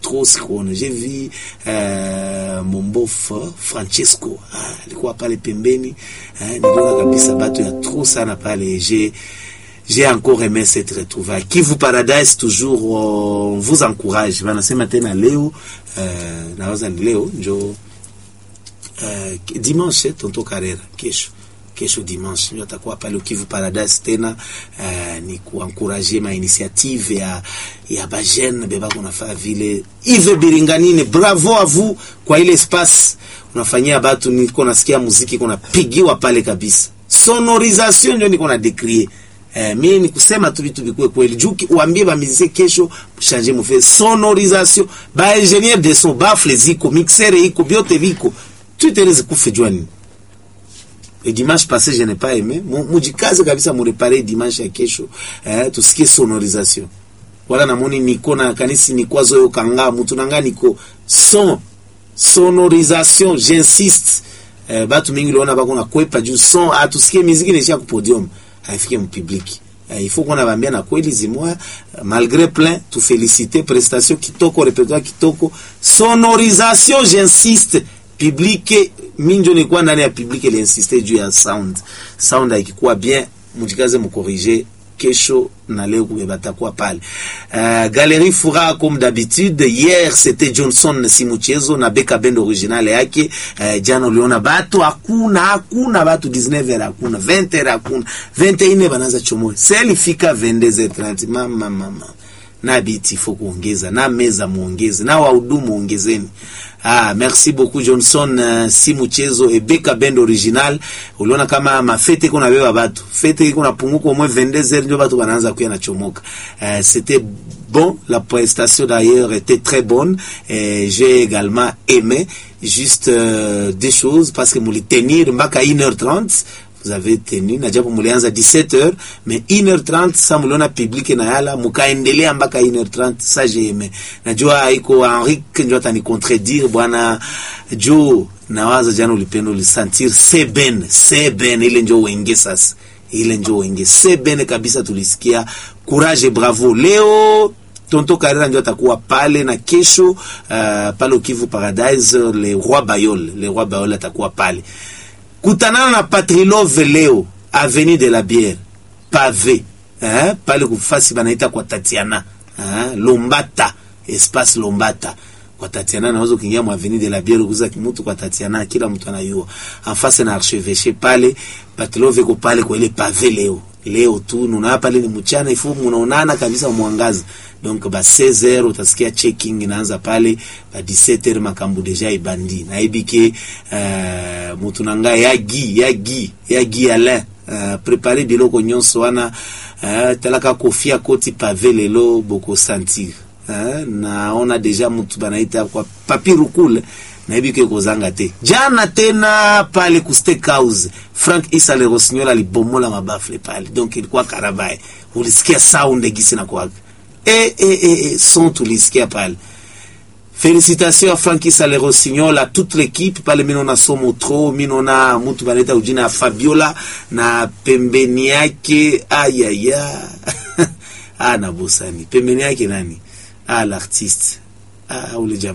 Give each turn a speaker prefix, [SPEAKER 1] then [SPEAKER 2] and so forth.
[SPEAKER 1] trop sikuona j'ai vu uh, mombofa francesco ah, alikuwa pale pembeni eh, niliona kabisa batu ya trop sana pale j'ai j'ai encore aimé cette retrouvaille Kivu Paradise toujours uh, on vous encourage wanasema tena leo uh, nawaza ni leo njo uh, dimanche tonto Karera kesho kesho dimanche ndio atakuwa pale Kivu Paradise tena uh, ni kuankuraje ma initiative ya ya bajene beba kunafaa vile Yves Biringanine bravo à vous kwa ile espace unafanyia batu niko nasikia muziki kuna pigiwa pale kabisa sonorisation ndio niko na décrier Eh, mimi ni kusema tu vitu vikuwe kweli juu uambie ba musicien kesho changer mu fait sonorisation ba ingénieur de son bafle ziko mixer iko biote viko tout est kufe jwani et dimanche passé je n'ai pas aimé mujikaze kabisa mu réparer dimanche ya kesho eh, tusikie sonorisation wala namoni niko na kanisi nikwazo yo kanga mutu nanga niko son sonorisation j'insiste eh, batu mingi liona bako na kwepa juu son atusikie muziki nisha ku podium haifike mpubliki Uh, il faut qu'on avambia na kweli zimwa uh, malgré plein tu féliciter prestation kitoko répertoire kitoko sonorisation j'insiste public minjo nilikuwa ndani ya public ile insiste juu ya sound sound haikikuwa bien mujikaze mkorrige kesho na leo batakuwa pale uh, Galerie Fura comme d'habitude hier c'était Johnson Simuchezo na Beka Band original yake uh, jana uliona batu hakuna hakuna batu 19h hakuna 20h hakuna 21h banaanza chomoe seli fika 22h30 mama mama na biti faut kuongeza na meza muongeze na wahudumu ongezeni Ah, merci beaucoup Johnson uh, si mchezo ebeka band original. Uliona kama mafete iko na beba batu. Fete iko na punguko au moins 22h ndio batu wanaanza kuya na chomoka. Uh, c'était bon, la prestation d'ailleurs était très bonne et j'ai également aimé juste euh, des choses parce que mouli tenir mpaka 1h30 vous avez tenu na japo mulianza 17h mais 1h30 sa muliona public na yala mukaendelea mpaka 1h30 sa j'ai najua iko Henrik ndio atani contredire bwana jo nawaza jana ulipenda ulisentir seben seben ile ndio wenge sasa ile ndio wenge seben kabisa tulisikia courage bravo leo Tonto Karera ndio atakuwa pale na kesho uh, pale Kivu Paradise le roi Bayol le roi Bayol atakuwa pale kutanana na Patrilove leo avenue de la Bière pavé eh, pale kufasi banaita kwa Tatiana eh, Lombata espace Lombata kwa Tatiana naweza kuingia mwa avenue de la Bière kuza kimutu kwa Tatiana, kila mtu anayua enfase na archevêché pale Patrilove ko pale kwa ile pavé leo leo tu nuna pale ni mchana ifu munaonana kabisa mwangaza donc ba 16h utasikia checking inaanza pale ba 17h makambu deja ibandi na ibike uh, mutu nanga yagi yagi yagi ala uh, préparer biloko nyonso wana uh, talaka kofia koti pave lelo boko sentir uh, naona deja mutu banaita kwa papier cool naibike kozanga te jana tena pale ku steakhouse Frank Isa le Rossignol alibomola mabafle pale donc ilikuwa karabaye ulisikia sound gisi na kwaka e, e, e, e, son tulisikia pale Félicitations à Frankie Salero Rossignol, à toute l'équipe. Pale minona somo tro, minona mutu baneta ujina ya Fabiola na pembeni yake ayaya ah, na bosani pembeni yake nani ah, l'artiste ah, ule jamaa